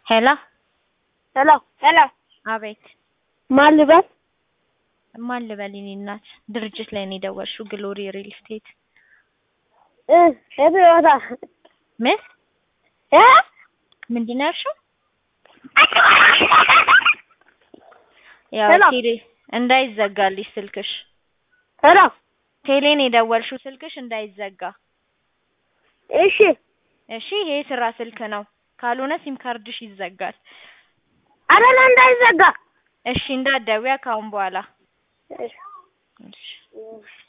ሄሎ ሄሎ ሄሎ አቤት ማን ልበል? ማን ልበል የኔ እናት ድርጅት ላይ ነው የደወልሽው ግሎሪ ሪል ስቴት እ የት ቦታ ምን እ ምንድን ነው ያልሽው ያው ሄሎ ቴሌ እንዳይዘጋልሽ ስልክሽ ሄሎ ቴሌን የደወልሽው ስልክሽ እንዳይዘጋ እሺ እሺ ይሄ ስራ ስልክ ነው ካልሆነ ሲም ካርድሽ ይዘጋል አረለ እንዳይዘጋ እሺ እንዳትደውያ ከአሁን በኋላ እሺ እሺ